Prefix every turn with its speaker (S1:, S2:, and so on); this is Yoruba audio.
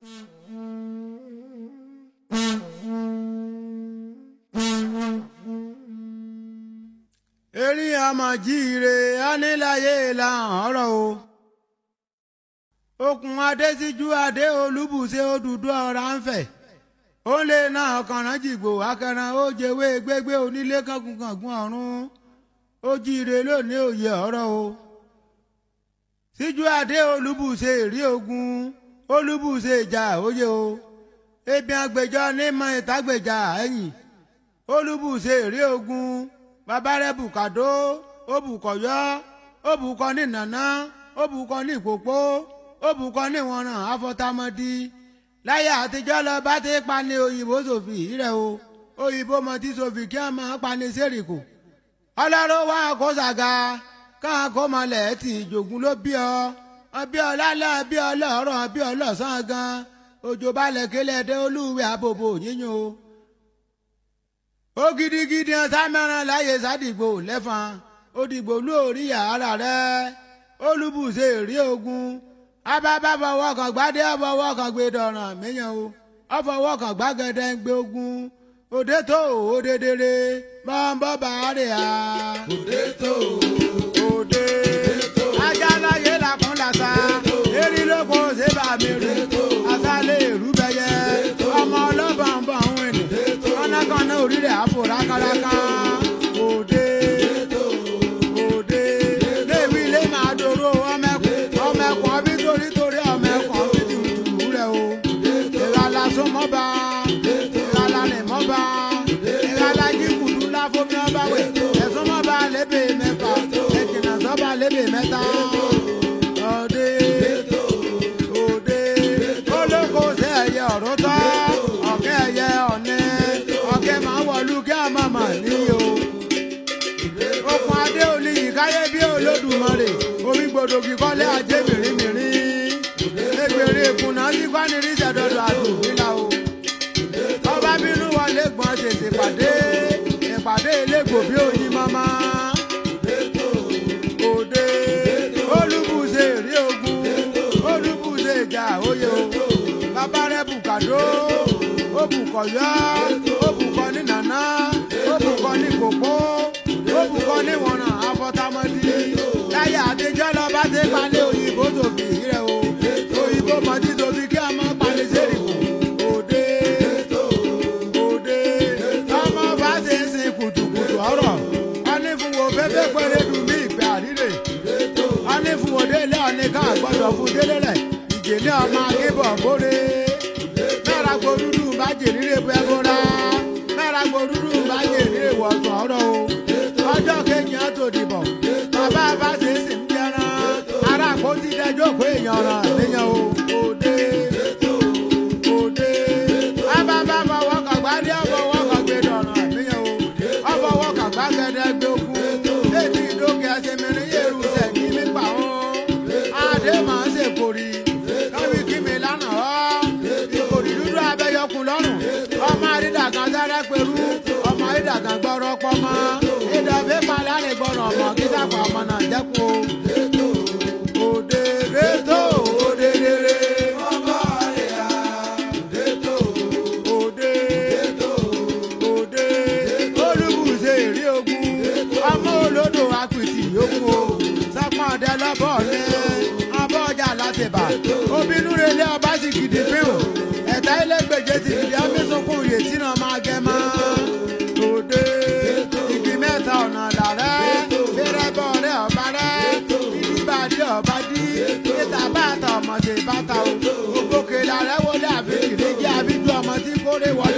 S1: erí àmọ̀jíire aníláyé làhàn ọ̀rọ̀ o okùn adésíjú adé olúbùṣe òdùdú ọ̀rá ń fẹ̀ ó lè ná ọkànrán jìgbò akẹran ó jẹwé gbégbé onílé kankunkangun ọ̀run ó jíire lónìí òye ọ̀rọ̀ o síjú adé olúbùṣe èrí ogun olúbùṣe ìjà òye o ebi àgbèjọ nímọ̀ ìtàgbèjà ẹ̀yìn olúbùṣe èrí ogun bàbá rẹ̀ bùkàdó ó bùkọ̀yọ́ ó bùkọ́ ní nàná ó bùkọ́ ní ìkòpó ó bùkọ́ ní ìwọ̀nràn afọ́támọ́dí láyé àtijọ́ lọ bá ti pa ní òyìnbó sòfì rẹ̀ o òyìnbó mọ tí sòfì kí wọ́n máa pa ní sẹ́ríkù ọlọ́run wá kó sàga káà kó mọlẹ̀ tì jògùn ló bí ọ ọbí ọlálẹ́ ọbí ọlọ́rọ̀ ọbí ọlọ́sàn gan òjò balẹ̀ kélé dé olúwẹ̀ àbòbò yíyan o ó gidigidi sámẹ́ràn láyé sádìgbò lẹ́fọn òdìgbò lórí yàrá rẹ̀ olúbùṣe rí ogun abábá fọwọ́ kan gbádé ọfọwọ́ kan gbé dọ̀ràn míyàn o ọfọwọ́ kan gbàgede ń gbé ogun òde tó òde dèrè bọ́ńbọ́ bàárẹ̀ à.
S2: òde tó
S1: òde ajá láyé làkún làṣà erí lóko ṣé bá mi rí àṣàlẹ̀ èrú bẹyẹ ọmọ ọlọ́bàá ń bọ̀ ń wìn ní kọ́nàkọ́nà orí rẹ̀ àpò rákàràkà òde òde lébi ilé máa dòrò ọmẹkùn ọmẹkùn ọbí torí torí ọmẹkùn ọbí tùtù rẹ̀ o ìrànlá sọmọba ìrànlá nìmọba ìrànlá jíkùtù láfomi ọba wẹ̀ ẹ̀sùn mọba lébè mẹ́fà ẹ̀jìnà sọ́ba lébè mẹ́ta òde òde olóko ṣe ẹ̀yẹ ọ̀rọ̀ tọ́ ọ̀kẹ́ ẹ̀yẹ ọ̀nẹ́ ọ̀kẹ́ máa wọ̀lú kí a máa mà níyì o okùn adé olùyí káyé bí olódùmarè omi gbòdògì kọ́lé ajé mìrìmìrì ẹgbẹ̀rẹ̀ èkúnná sí kwanirí sẹ̀dọ̀dọ̀ àdùnfínà o ọba bínú wọlé gbọ́n ṣèṣe pàdé ìpàdé elégbò bí oyin mama òde olúbùṣe rí ogun olúbùṣe ìjà òye o bàbá rẹ bùkàdó ó bùkọ̀yọ́ ó bùkọ́ ní nàná ó bùkọ́ ní kòkó ó bùkọ́ ní wọ̀nà afọ́támọ́dí láyé àtijọ́ lọ bá ti palẹ̀ òyìnbó tòbí rẹ̀ o òyìnbó mọ̀tí tòbí kí a máa palẹ̀ sẹ́rìkù òde òde ọmọ bá ṣe ń sin kùtùkùtù ọ̀rọ̀ wọ́n ní fún wo fẹ́fẹ́ pẹ́rẹ́ dùn mí ìgbé àríre wọ́n ní fún wo délé ọ̀ní ká gbọ́dọ̀ fún délé rẹ̀ ìjèlé ọmọ akébọ̀ bóre mẹ́ra gbòdúdú bá jèrè bẹ́ẹ̀ bóra mẹ́ra gbòdúdú bá jèrè wọ̀tún ọ̀rọ̀ o ọjọ́ kejì á tó dìbò bàbá bá ṣe é sì ń jẹran ará àpótí dẹjọ́ pé èèyàn ràn níyàn o òde òde bàbá fọwọ́ kan gbádé ọfọwọ́ kan gbé dọ̀ràn níyàn o ọfọwọ́ kan gbàgede gbé ogun létí ìdókè ẹsẹ̀ mìíràn yẹ̀rù sẹ̀kí nípa o adé máa ń ṣèkórì lọ́wọ́ kí mi lánàá ọ́ ìkòrì dúdú abẹ́yọkùn lọ́rùn ọmọ àrídàgàn sára pẹ̀lú ọmọ àrídàgàn gbọ́rọ̀ pọ́mọ́ ìdọ̀fẹ́ palárẹ̀ gbọ́rọ̀ ọmọ kí sápà ọmọ náà jẹ́kù o òde rétò òde rere
S2: ọba rẹ̀ á òde tó
S1: òde òde olùbùsẹ̀ èrè ogun ọmọ olódò apìtì yòókù o sápọ̀n ọdẹ lọ́bọ̀ ọ̀lẹ́ ọbọ̀ ọjà látẹ̀bà obìnrin relé ọba sì gidi pín ẹ̀ta ẹlẹ́gbẹ̀jẹ̀ ti gidi amísunkún ìrètí náà máa gẹ mọ́ òde igi mẹ́ta ọ̀nà làrẹ́ fẹ́rẹ́bọ̀ rẹ̀ ọba rẹ̀ ìdíbàdí ọba dí níta bàtà ọmọ sí bàtà o ògbókè làrẹ́ wọlé àbíkì lè jẹ́ àbíjú ọmọ tí kórè wọlé.